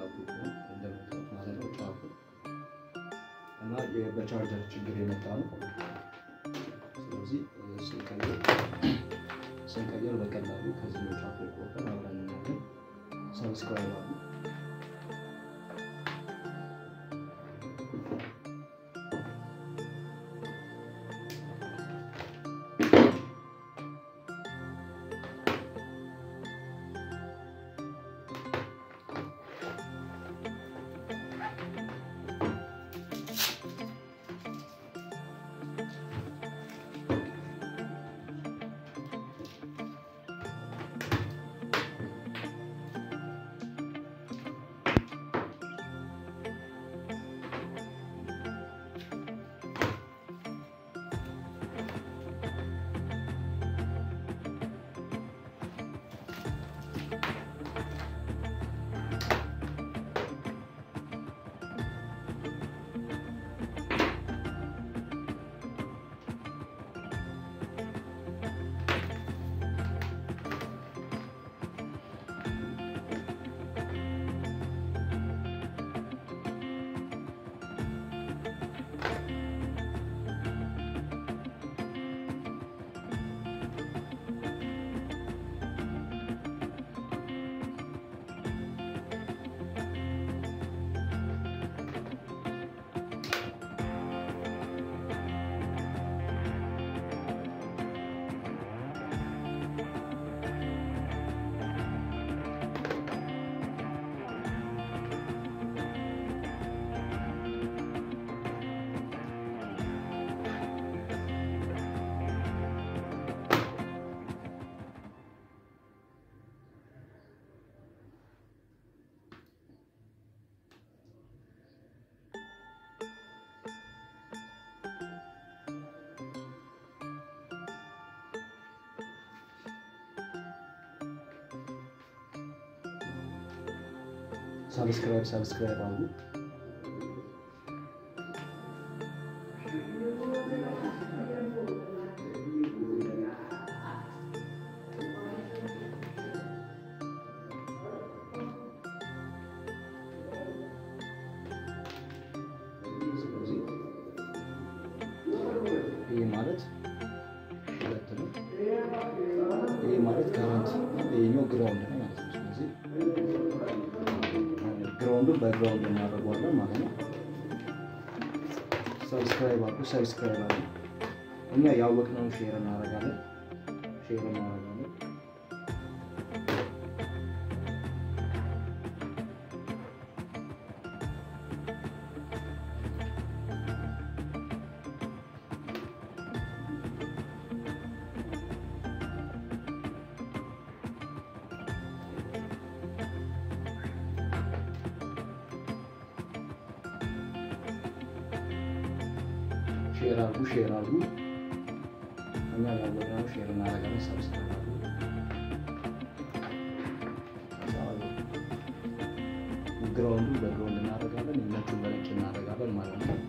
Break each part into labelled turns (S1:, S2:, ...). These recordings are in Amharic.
S1: ላፕቶፕ ነው እንደምታዩት ማለት ነው ጫፉ እና የ- በቻርጀር ችግር የመጣ ነው። ስለዚህ እ፣ ስንቀይር ስንቀይር በቀላሉ ከዚህ ነው ጫፉ ቆርጠን አብረን እናያለን። ሰብስክራይብ አሉ ሰብስክራይብ ሰብስክራይብ አሉ ስለዚህ ይህ ማለት ሁለት ነው። ይህ ማለት ከረንት ይሄኛው ግራውንድ ነው ማለት ነው። ስለዚህ ግራውንዱን በግራውንድ እናደርገዋለን ማለት ነው። ሰብስክራይብ አድርጉ፣ ሰብስክራይብ አድርጉ። እኛ ያወቅነውን ሼር እናደርጋለን፣ ሼር እናደርጋለን። ሼር አድርጉ፣ ሼር አድርጉ። እኛ ያወቅነውን ሼር እናደርጋለን፣ ሰብስክራይብ አድርጉ። ግራውንዱ በግራውንድ እናደርጋለን፣ የነጩን በነጭ እናደርጋለን ማለት ነው።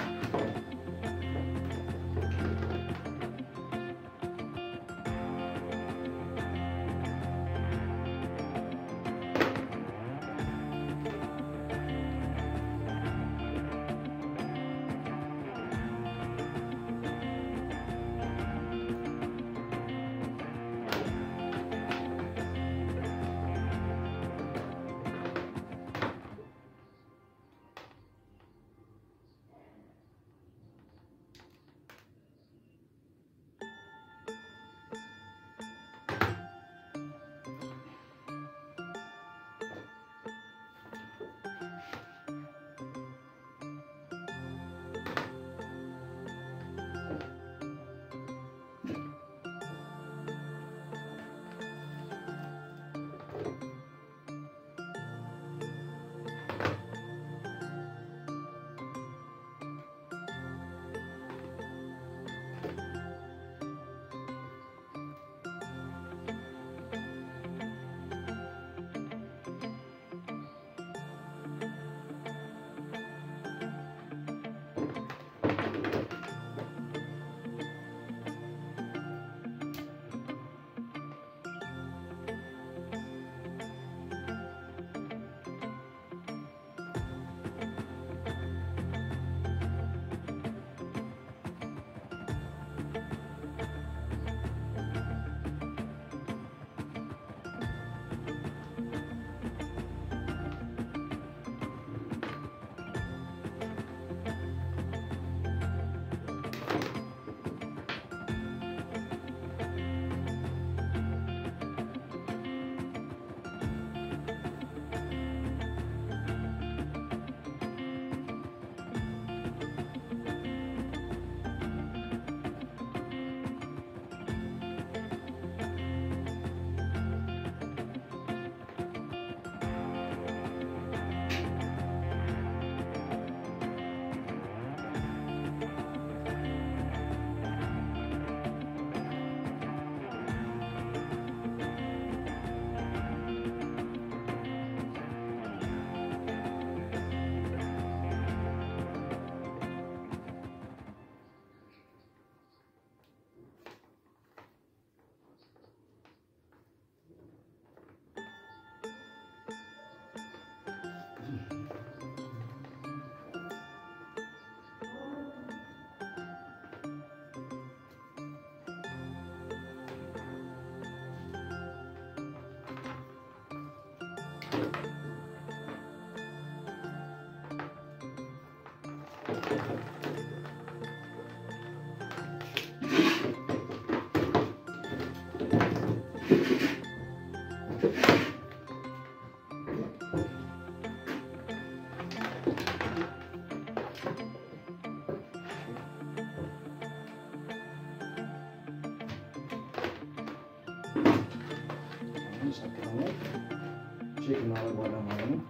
S1: ሰክተነው ቼክ እናደርገዋለን ማለት ነው።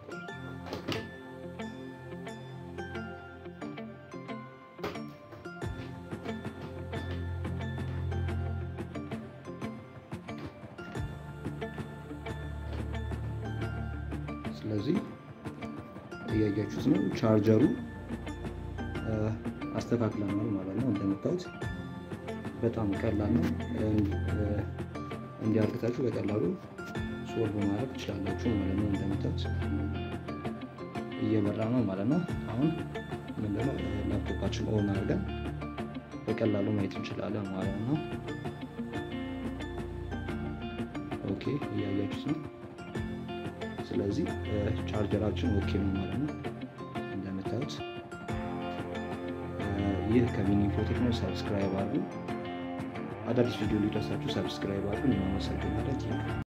S1: ስለዚህ እያያችሁት ነው። ቻርጀሩ አስተካክለናል ማለት ነው። እንደምታዩት በጣም ቀላል ነው። እንዲያርግታችሁ በቀላሉ ሶልቭ ማድረግ ትችላላችሁ ማለት ነው። እንደምታዩት እየበራ ነው ማለት ነው። አሁን ምንድነው ላፕቶፓችን ኦን አድርገን በቀላሉ ማየት እንችላለን ማለት ነው። ኦኬ እያያችሁት ነው። ስለዚህ ቻርጀራችን ኦኬ ነው ማለት ነው። እንደምታዩት ይህ ከሚኒ ኢንፎቴክ ነው። ሰብስክራይብ አድርጉ። አዳዲስ ቪዲዮ ሊደርሳችሁ ሰብስክራይብ አድርጉ። እናመሰግናለን።